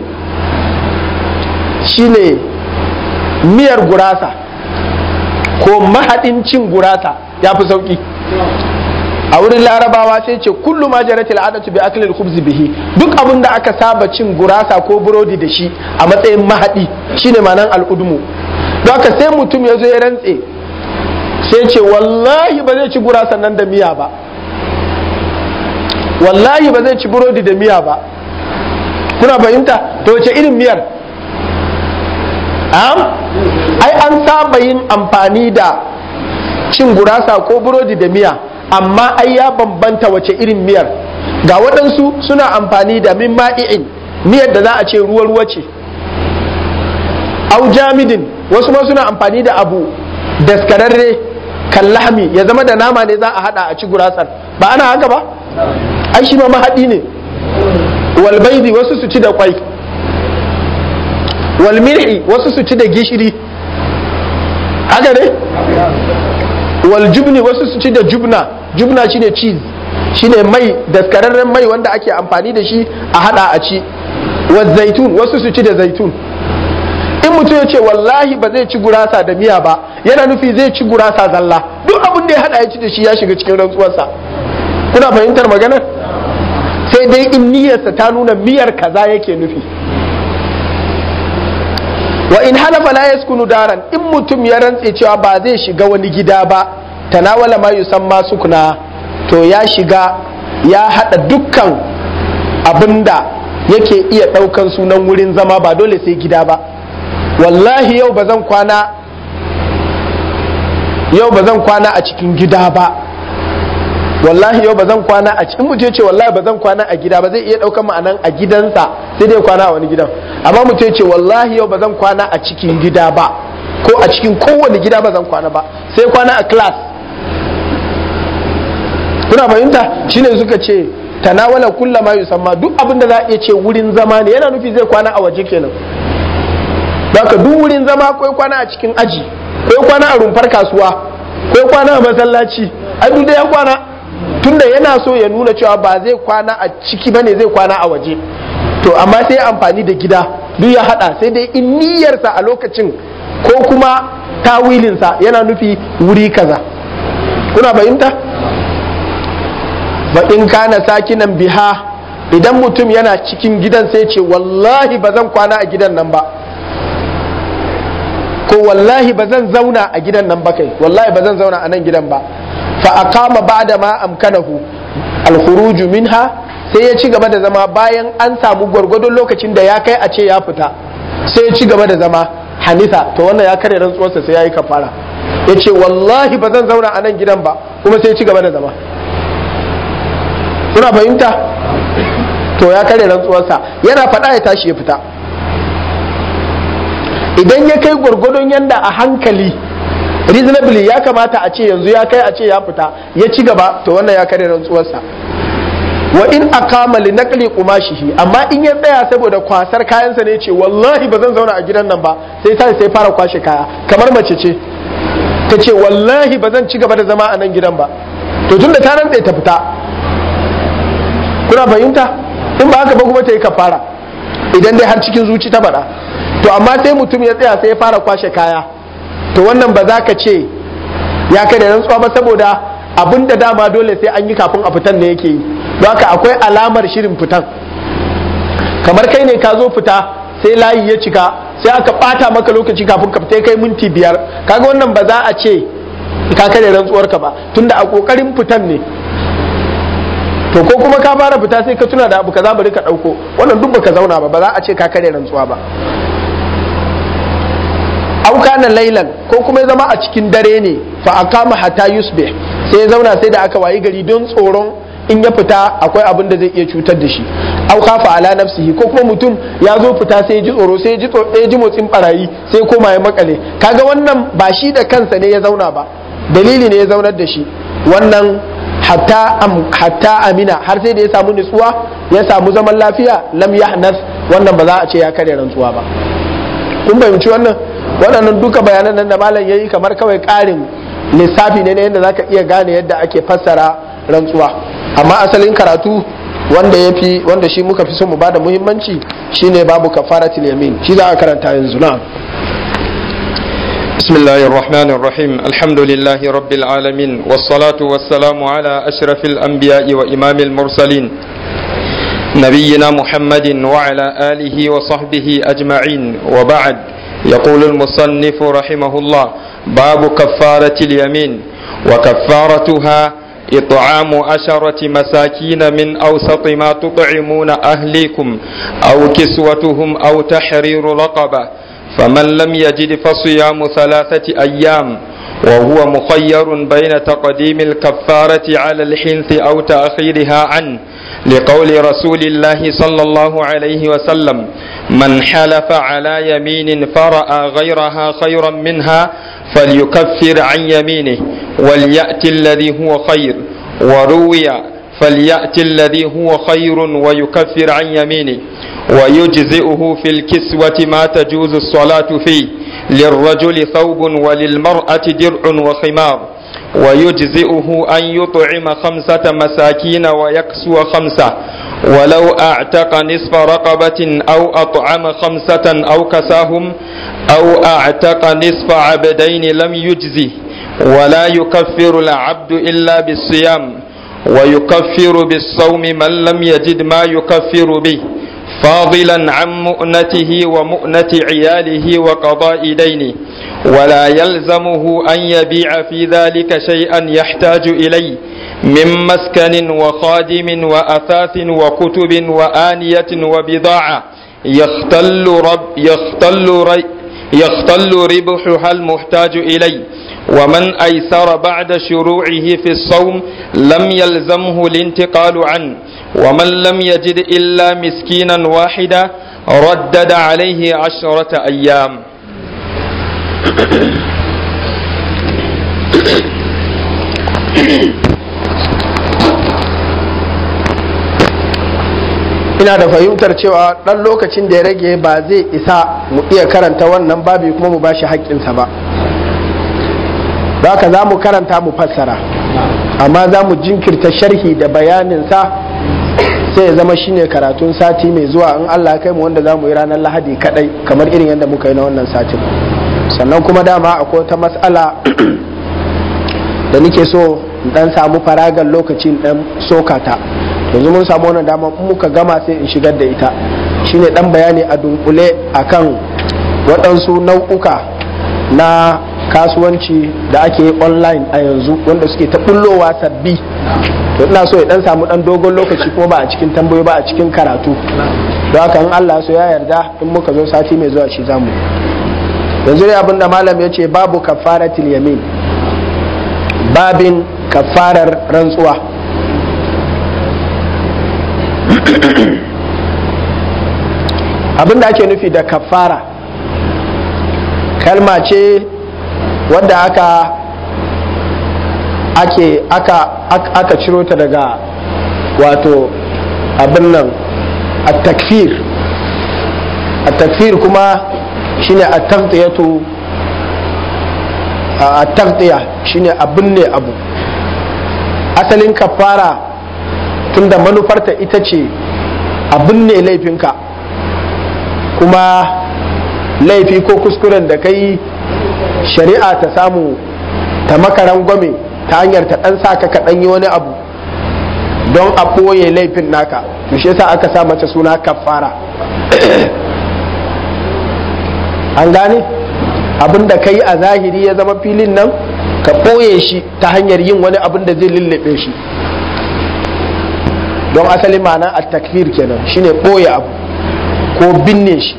shine miyar gurasa ko mahaɗin cin gurasa ya fi sauƙi a wurin larabawa sai ce kullu ma jarat al'adatu bi akli al-khubz bihi duk abin da aka saba cin gurasa ko burodi da shi a matsayin mahaɗi shine ma'anan al'udmu don haka sai mutum ya zo ya rantse sai ce wallahi ba zai ci gurasa nan da miya ba wallahi ba zai ci burodi da miya ba kuna fahimta to wace irin miyar ai an saba yin amfani da cin gurasa ko burodi da miya amma ai ya bambanta wace irin miyar ga waɗansu suna amfani da min ma'i'in miyar da za a ce ruwa-ruwa ce au jamidin wasu ma suna amfani da abu daskararre kan lahmi ya zama da nama ne za a hada a ci gurasar ba ana haka ba ai shi ma mahaɗi ne walbaidi wasu su ci da kwai walmirhi wasu su ci da gishiri haka ne waljubni wasu su ci da jubna jubna shine cheese shine mai daskararren mai wanda ake amfani da shi a hada a ci wa zaitun wasu su ci da zaitun in mutum ya ce wallahi ba zai ci gurasa da miya ba yana nufi zai ci gurasa zalla duk abin da ya hada ya ci da shi ya shiga cikin rantsuwarsa kuna fahimtar maganar sai dai in niyyarsa ta nuna miyar kaza yake nufi wa in halafa la yaskunu daran in mutum ya rantse cewa ba zai shiga wani gida ba tanawala ma yusamma sukuna to ya shiga ya hada dukkan abinda yake iya daukan sunan wurin zama ba dole sai gida ba wallahi yau ba zan kwana yau ba zan kwana a cikin gida ba wallahi yau ba zan kwana a cikin mutum ce wallahi ba zan kwana a gida ba zai iya ɗaukar ma'anan a gidansa sai dai kwana a wani gidan amma mutum ce wallahi yau ba zan kwana a cikin gida ba ko a cikin kowane gida ba zan kwana ba sai kwana a class kuna fahimta shine suka ce tanawala kulla ma yusamma duk abin da za a iya ce wurin zama ne yana nufi zai kwana a waje kenan Baka duk wurin zama akwai kwana a cikin aji akwai kwana a rumfar kasuwa akwai kwana a masallaci ai duk da ya kwana tunda yana so ya nuna cewa ba zai kwana a ciki bane zai kwana a waje to amma sai amfani da gida duk ya hada sai dai in niyyarsa a lokacin ko kuma tawilinsa yana nufi wuri kaza kuna fahimta ba in kana sakinan biha idan mutum yana cikin gidan sai ce wallahi ba zan kwana a gidan nan ba ko wallahi ba zan zauna a gidan nan ba kai wallahi ba zan zauna a nan gidan ba fa aqama ba'da ma amkanahu al minha sai ya ci gaba da zama bayan an samu gwargwadon lokacin da ya kai a ce ya fita sai ya ci gaba da zama hanisa to wannan ya kare rantsuwarsa sai ya yi kafara ya ce wallahi ba zan zauna a nan gidan ba kuma sai ya ci gaba da zama kuna fahimta to ya kare rantsuwarsa yana faɗa ya tashi ya fita idan ya kai gwargwadon yanda a hankali reasonably ya kamata a ce yanzu ya kai a ce ya fita ya ci gaba to wannan ya kare rantsuwarsa wa in aqama li naqli qumashihi amma in ya tsaya saboda kwasar kayansa ne ce wallahi ba zan zauna a gidan nan ba sai sai sai fara kwashe kaya kamar mace ce ta ce wallahi ba zan ci gaba da zama a nan gidan ba to tunda ta rantsa ta fita kuna fahimta in ba haka ba kuma ta yi kafara idan dai har cikin zuci ta faɗa to amma sai mutum ya tsaya sai ya fara kwashe kaya to wannan ba za ka ce ya kai da rantsuwa ba saboda abin da dama dole sai an yi kafin a fitan ne yake yi don haka akwai alamar shirin fitan kamar kai ne ka zo fita sai layi ya cika sai aka bata maka lokaci kafin ka fita kai minti biyar kaga wannan ba za a ce ka kare rantsuwar ka ba tunda a kokarin fitan ne to ko kuma ka fara fita sai ka tuna da abu kaza bari ka dauko wannan duk baka zauna ba ba za a ce ka kare rantsuwa ba auka na lailan ko kuma ya zama a cikin dare ne fa akama hatta yusbih sai ya zauna sai da aka wayi gari don tsoron in ya fita akwai abin da zai iya cutar da shi au kafa ala nafsihi ko kuma mutum ya zo fita sai ya ji tsoro sai ya ji motsin barayi sai ya koma ya makale kaga wannan ba shi da kansa ne ya zauna ba dalili ne ya zaunar da shi wannan hatta hatta amina har sai da ya samu nutsuwa ya samu zaman lafiya lam yahnas wannan ba za a ce ya karya rantsuwa ba kun fahimci wannan waɗannan duka bayanan nan da malam yayi kamar kawai ƙarin lissafi ne na yadda zaka iya gane yadda ake fassara rantsuwa amma asalin karatu wanda ya fi wanda shi muka fi so mu bada muhimmanci shine babu kafaratul yamin shi za a karanta yanzu na بسم الله الرحمن الرحيم الحمد لله رب العالمين والصلاة والسلام على أشرف الأنبياء وإمام المرسلين نبينا محمد وعلى آله وصحبه أجمعين وبعد يقول المصنف رحمه الله باب كفارة اليمين وكفارتها إطعام عشرة مساكين من أوسط ما تطعمون أهليكم أو كسوتهم أو تحرير رقبة فمن لم يجد فصيام ثلاثة أيام وهو مخير بين تقديم الكفارة على الحنث أو تأخيرها عنه لقول رسول الله صلى الله عليه وسلم من حلف على يمين فرأى غيرها خيرا منها فليكفر عن يمينه وليأتي الذي هو خير وروي فليأتي الذي هو خير ويكفر عن يمينه ويجزئه في الكسوة ما تجوز الصلاة فيه للرجل ثوب وللمرأة درع وخمار ويجزئه أن يطعم خمسة مساكين ويكسو خمسة ولو أعتق نصف رقبة أو أطعم خمسة أو كساهم أو أعتق نصف عبدين لم يجزه ولا يكفر العبد إلا بالصيام ويكفر بالصوم من لم يجد ما يكفر به فاضلا عن مؤنته ومؤنة عياله وقضاء دينه ولا يلزمه أن يبيع في ذلك شيئا يحتاج إليه من مسكن وخادم وأثاث وكتب وآنية وبضاعة يختل, رب يختل, ري يختل ربحها المحتاج إليه ومن أيسر بعد شروعه في الصوم لم يلزمه الانتقال عنه ومن لم يجد إلا مسكينا واحدا ردد عليه عشرة أيام ina da fahimtar cewa ɗan lokacin da ya rage ba zai isa mu iya karanta wannan babi kuma mu bashi haƙƙinsa ba haka za mu karanta mu fassara amma za mu jinkirta sharhi da bayaninsa sai ya zama shine karatun sati mai zuwa in Allah kai mu wanda za mu yi ranar lahadi kadai kamar irin yadda muka yi na wannan satin sannan kuma dama akwai wata matsala da nake so dan samu faragan lokacin dan sokata yanzu mun samu wannan dama in muka gama sai in shigar da ita shine dan bayani a dunkule akan waɗansu nau'uka na kasuwanci da ake yi online a yanzu wanda suke ta bullowa sabbi to ina so ya dan samu dan dogon lokaci kuma ba a cikin tambayoyi ba a cikin karatu don haka in Allah so ya yarda in muka zo sati mai zuwa shi zamu yanzu dai abinda malam ya ce babu kafaratul yamin babin kafarar rantsuwa abinda ake nufi da kafara kalma ce wadda aka ake aka aka ciro ta daga wato abin nan a takfir a takfir kuma shine a tagtiyatu a tagtiya shine abin ne abu asalin kafara tunda manufarta ita ce abin ne laifinka kuma laifi ko kuskuren da kai shari'a ta samu ta makaran gwame ta hanyar ta ɗan saka ka ɗan yi wani abu don a ɓoye laifin naka to shi yasa aka sa mata suna kafara an gane abin da ka yi a zahiri ya zama filin nan ka ɓoye shi ta hanyar yin wani abin da zai lullube shi don asali ma'ana a takfir kenan shine ɓoye abu ko binne shi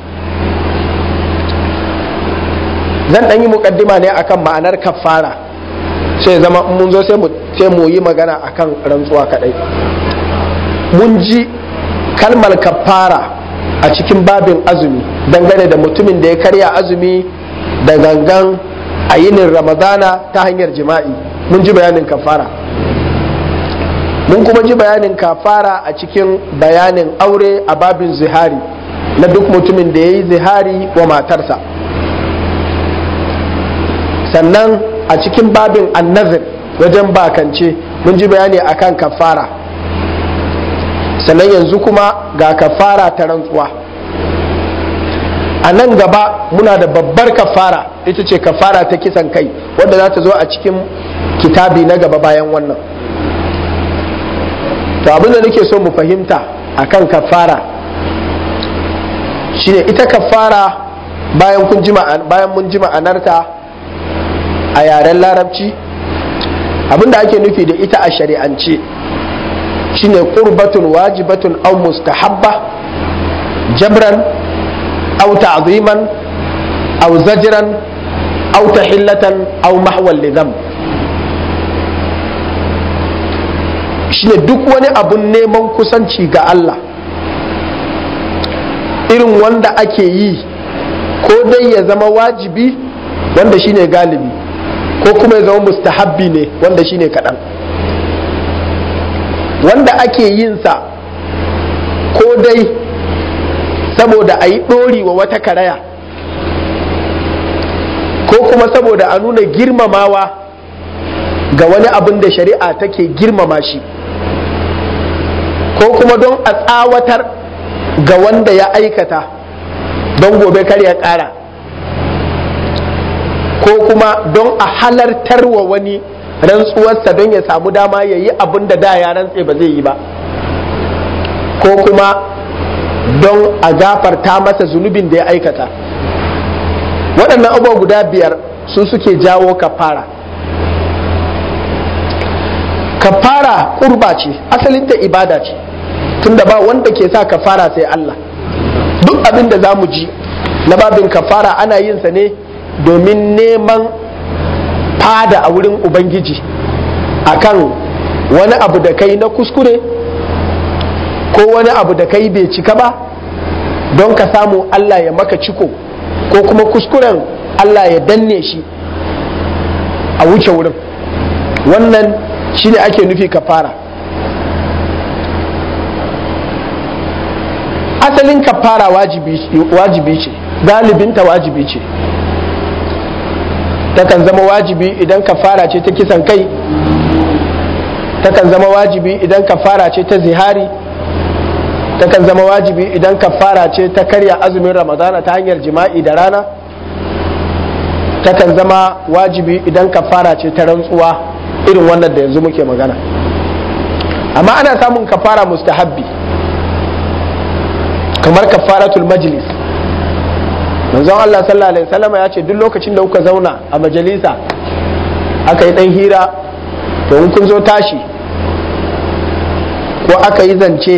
zan ɗan yi muƙaddima ne akan ma'anar kafara sai zama mun zo sai mu yi magana akan rantsuwa kaɗai mun ji kalmar kafara a cikin babin azumi dangane da mutumin da ya karya azumi da gangan a yinin ramadana ta hanyar jima'i mun ji bayanin kafara mun kuma ji bayanin kafara a cikin bayanin aure a babin zihari na duk mutumin da ya yi zihari wa matarsa sannan a cikin babin annazir wajen bakance mun ji bayani akan kafara sannan yanzu kuma ga kafara ta rantsuwa a nan gaba muna da babbar kafara ita ce kafara ta kisan kai wadda za ta zo a cikin kitabi na gaba bayan wannan to abin da nake so mu fahimta akan kafara shine ita kafara bayan kun ji bayan mun ji ma'anarta a yaren larabci abinda ake nufi da ita a shari'ance shine qurbatun wajibatun aw mustahabba jabran aw ta'ziman aw zajran aw tahillatan aw mahwal lidam shine duk wani abun neman kusanci ga Allah irin wanda ake yi ko dai ya zama wajibi wanda shine galibi ko kuma ya zama mustahabbi ne wanda shine kaɗan wanda ake yin sa ko dai saboda a yi ɗori wa wata karaya ko kuma saboda a nuna girmamawa ga wani abin da shari'a take girmama shi ko kuma don a tsawatar ga wanda ya aikata don gobe kar ya ƙara ko kuma don a halartar wa wani rantsuwarsa don ya samu dama ya yi abin da da ya rantse ba zai yi ba ko kuma don a gafarta masa zunubin da ya aikata waɗannan abubuwa guda biyar su suke jawo kafara kafara ƙurba ce asalinta ibada ce tunda ba wanda ke sa kafara sai Allah duk abin da za mu ji na babin kafara ana yin sa ne domin neman fada a wurin ubangiji akan wani abu da kai na kuskure ko wani abu da kai bai cika ba don ka samu Allah ya maka ciko ko kuma kuskuren Allah ya danne shi a wuce wurin wannan shi ne ake nufi kafara asalin kafara wajibi ce galibinta wajibi ce takan zama wajibi idan kafara ce ta kisan kai takan zama wajibi idan kafara ce ta zihari takan zama wajibi idan kafara ce ta karya azumin ramadana ta hanyar jima'i da rana takan zama wajibi idan kafara ce ta rantsuwa irin wannan da yanzu muke magana amma ana samun kafara mustahabbi kamar kafaratul majlis manzon Allah sallallahu alaihi wasallam ya ce duk lokacin da kuka zauna a majalisa aka yi dan hira to in kun zo tashi ko aka yi zance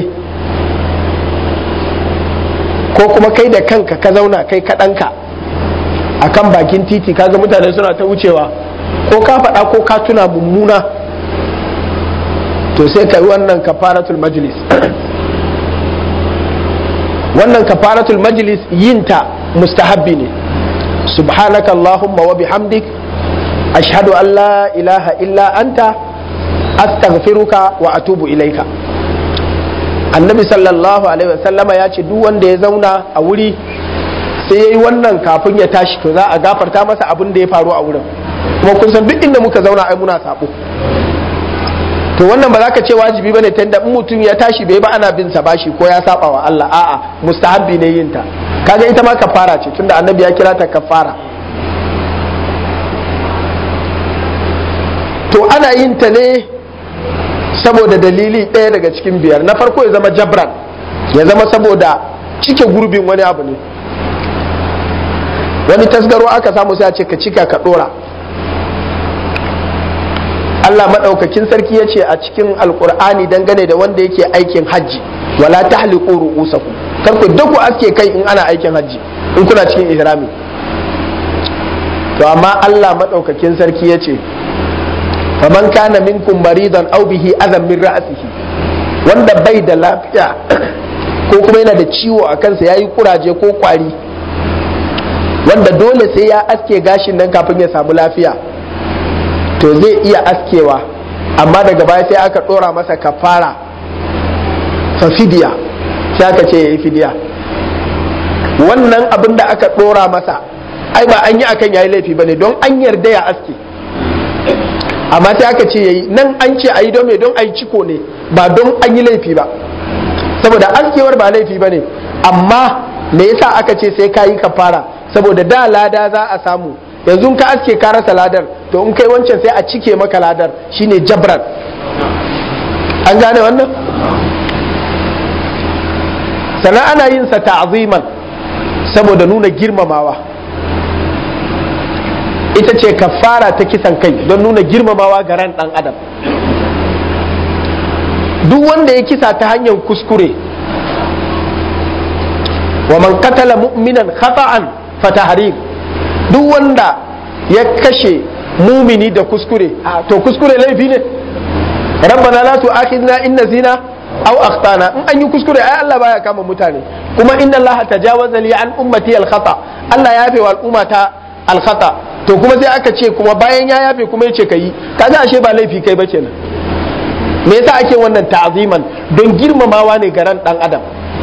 ko kuma kai da kanka ka zauna kai kaɗanka a kan bakin titi kaga mutane suna ta wucewa ko ka faɗa ko ka tuna mummuna to sai ka yi wannan kafaratul majlis wannan kafaratul majlis yinta mustahabbi ne subhanaka allahumma wa bihamdik ashhadu an la ilaha illa anta astaghfiruka wa atubu ilaika annabi sallallahu alaihi wasallama ya ce duk wanda ya zauna a wuri sai ya yi wannan kafin ya tashi to za a gafarta masa abin da ya faru a wurin kuma kun san duk inda muka zauna ai muna sabo to wannan ba za ka ce wajibi bane ta inda in mutum ya tashi bai ba ana bin sa bashi ko ya saba wa Allah a'a mustahabbi ne yin ta kaga ita ma kafara ce tunda annabi ya kira ta kafara to ana yin ta ne saboda dalili ɗaya daga cikin biyar na farko ya zama jabran ya zama saboda cike gurbin wani abu ne wani tasgaro aka samu sai a ce ka cika ka ɗora Allah maɗaukakin sarki ya ce a cikin alkur'ani dangane da wanda yake aikin hajji wala tahliqu ru'usakum kar ku duk ku aske kai in ana aikin hajji in kuna cikin ihrami to amma Allah maɗaukakin sarki ya ce faman kana minkum maridan aw bihi adam min ra'sihi wanda bai da lafiya ko kuma yana da ciwo a kansa yayi kuraje ko kwari wanda dole sai ya aske gashin nan kafin ya samu lafiya to zai iya askewa amma daga baya sai aka dora masa kafara fa fidiya sai aka ce yayi fidiya wannan abin da aka dora masa ai ba an yi akan yayi laifi bane don an yarda ya aske amma sai aka ce yayi nan an ce ayi don me don ayi ciko ne ba don an yi laifi ba saboda askewar ba laifi ba ne amma me yasa aka ce sai ka yi kafara saboda da lada za a samu yanzu ka aske ka rasa ladar to in kai wancan sai a cike maka ladar shine jabran an gane wannan sannan ana yin sa ta'ziman saboda nuna girmamawa ita ce kafara ta kisan kai don nuna girmamawa ga ran dan adam duk wanda ya kisa ta hanyar kuskure wa man qatala mu'minan khata'an fa tahrim duk wanda ya kashe mumini da kuskure to kuskure laifi ne rabbana la tu'akhidna in nasina aw akhtana in an yi kuskure ai Allah baya kama mutane kuma inna Allah tajawaza li an ummati al khata Allah ya yafe wa al'umma ta al khata to kuma sai aka ce kuma bayan ya yafe kuma yace kai kaga ashe ba laifi kai ba kenan me yasa ake wannan ta'ziman don girmamawa ne ga ran dan adam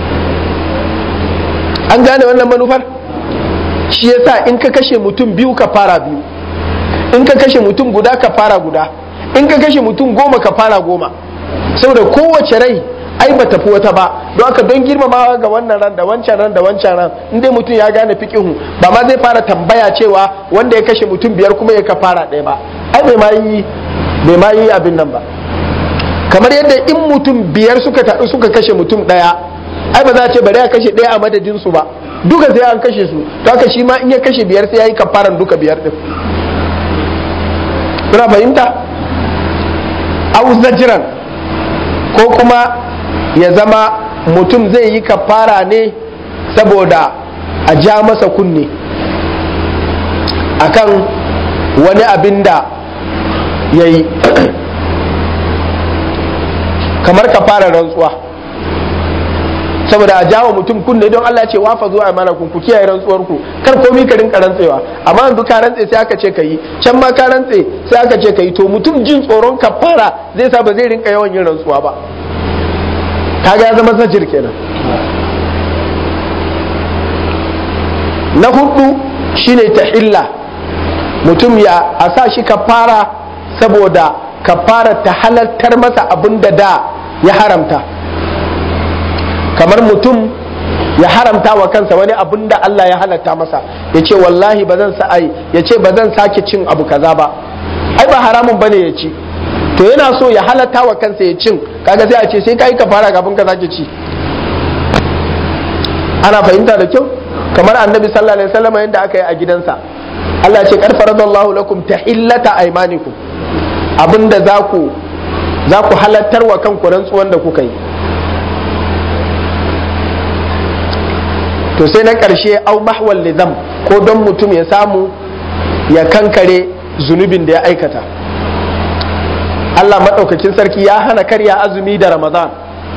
an gane wannan manufar shi yasa in ka kashe mutum biyu ka fara biyu in ka kashe mutum guda ka fara guda in ka kashe mutum goma ka fara goma saboda kowace rai ai ba tafi wata ba don haka don girmamawa ga wannan ran da wancan ran da wancan ran in dai mutum ya gane fiqihu ba ma zai fara tambaya cewa wanda ya kashe mutum biyar kuma ya ka fara ɗaya ba ai bai ma yi bai ma yi abin nan ba kamar yadda in mutum biyar suka taɗu suka kashe mutum ɗaya ai ba za a ce bari a kashe ɗaya a madadin su ba duka sai an kashe su to haka shi ma in ya kashe biyar sai ya yi kafaran duka biyar din kuna fahimta au zajiran ko kuma ya zama mutum zai yi kafara ne saboda a ja masa kunne akan wani abin da ya yi kamar kafara rantsuwa saboda a jawo mutum kunne don Allah ce wafa zuwa mana ku ku kiyaye rantsuwar ku kar komai ka rinka rantsewa amma yanzu ka rantse sai aka ce ka yi can ma ka rantse sai aka ce ka yi to mutum jin tsoron kafara zai sa ba zai rinka yawan yin rantsuwa ba kaga ya zama zajir kenan na hudu shine tahilla mutum ya a sa shi kafara saboda kafara ta halartar masa abin da da ya haramta kamar mutum ya haramta wa kansa wani abin da Allah ya halatta masa ya ce wallahi ba zan sa'ai ya ce ba zan sake cin abu kaza ba ai ba haramun bane ya ci to yana so ya halatta wa kansa ya cin kaga sai a ce sai kai ka fara kafin ka sake ci ana fahimta da kyau kamar annabi sallallahu alaihi wasallam yadda aka yi a gidansa Allah ya ce kar faradallahu lakum tahillata aymanikum abinda za ku za ku halattar wa kanku rantsuwan da kuka yi to sai na ƙarshe au mahwal lidam ko don mutum ya samu ya kankare zunubin da ya aikata Allah maɗaukakin sarki ya hana karya azumi da ramadan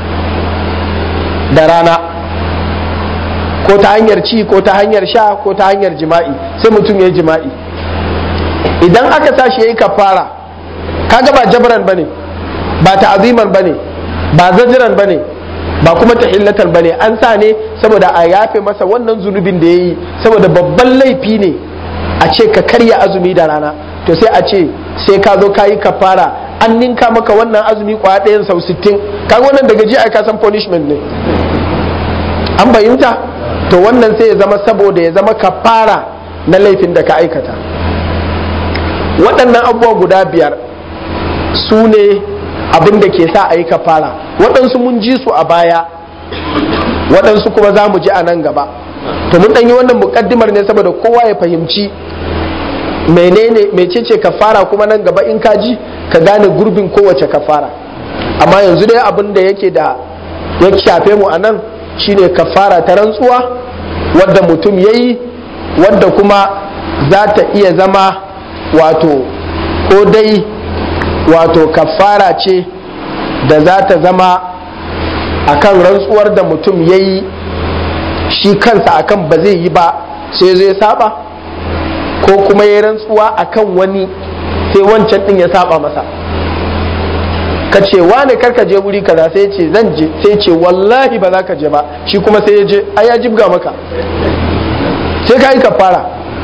da rana ko ta hanyar ci ko ta hanyar sha ko ta hanyar jima'i sai mutum ya yi jima'i idan aka tashi ya yi kafara kaga ba jabran bane ba ta'aziman bane ba zajiran bane ba kuma tahillatan bane an sa ne saboda a yafe masa wannan zunubin da yayi saboda babban laifi ne a ce ka karya azumi da rana to sai a ce sai ka zo ka yi kafara an ninka maka wannan azumi kwaya ɗayan sau 60 kaga wannan daga ji ai ka san punishment ne an fahimta to wannan sai ya zama saboda ya zama kafara na laifin da ka aikata waɗannan abubuwa guda biyar su ne abin da ke sa a yi kafara waɗansu mun ji su a baya waɗansu kuma za mu ji a nan gaba to mun ɗanyi wannan muƙaddimar ne saboda kowa ya fahimci menene mecece kafara kuma nan gaba in ka ji ka gane gurbin kowace kafara amma yanzu dai abin da yake da ya shafe mu a nan shine kafara ta rantsuwa wadda mutum ya yi wadda kuma za ta iya zama wato ko dai wato kafara ce da za ta zama akan rantsuwar da mutum ya yi shi kansa akan ba zai yi ba sai zai saba ko kuma ya rantsuwa akan wani sai wancan din ya saba masa ka ce wane karka je wuri kaza sai ce zan je sai ce wallahi ba za ka je ba shi kuma sai ya je ai ya jibga maka sai ka yi kafara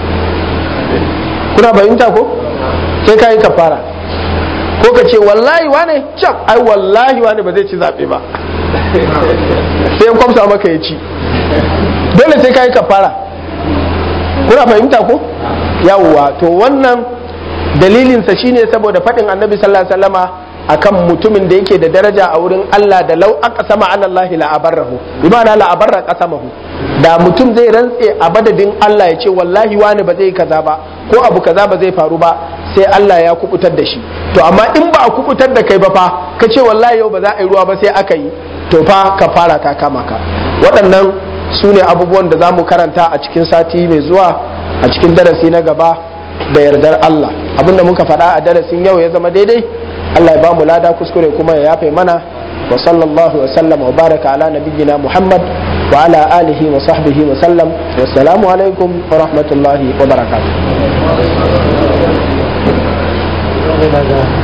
kuna fahimta ko sai ka yi kafara ko ka ce wallahi wane can ai wallahi wane ba zai ci zaɓe ba sai ya kwamsa maka ya ci dole sai ka yi kafara kuna fahimta ko yawwa to wannan dalilinsa shine saboda faɗin annabi sallallahu alaihi wasallama akan mutumin da yake da daraja a wurin Allah da lau aka sama ala Allah la abarrahu bi ma'ana la abarra qasamahu da mutum zai rantse a badadin Allah ya ce wallahi wani ba zai kaza ba ko abu kaza ba zai faru ba sai Allah ya kubutar da shi to amma in ba a kubutar da kai ba fa ka ce wallahi yau ba za a yi ruwa ba sai aka yi to fa ka fara ta kama ka waɗannan su ne abubuwan da za mu karanta a cikin sati mai zuwa a cikin darasi na gaba da yardar Allah abinda muka faɗa a darasin yau ya zama daidai Allah ya ba mu lada kuskure kuma ya yafe mana wa sallallahu wa sallam wa baraka ala nabiyyina Muhammad wa ala alihi wa sahbihi wa sallam wassalamu alaikum wa rahmatullahi wa barakatuh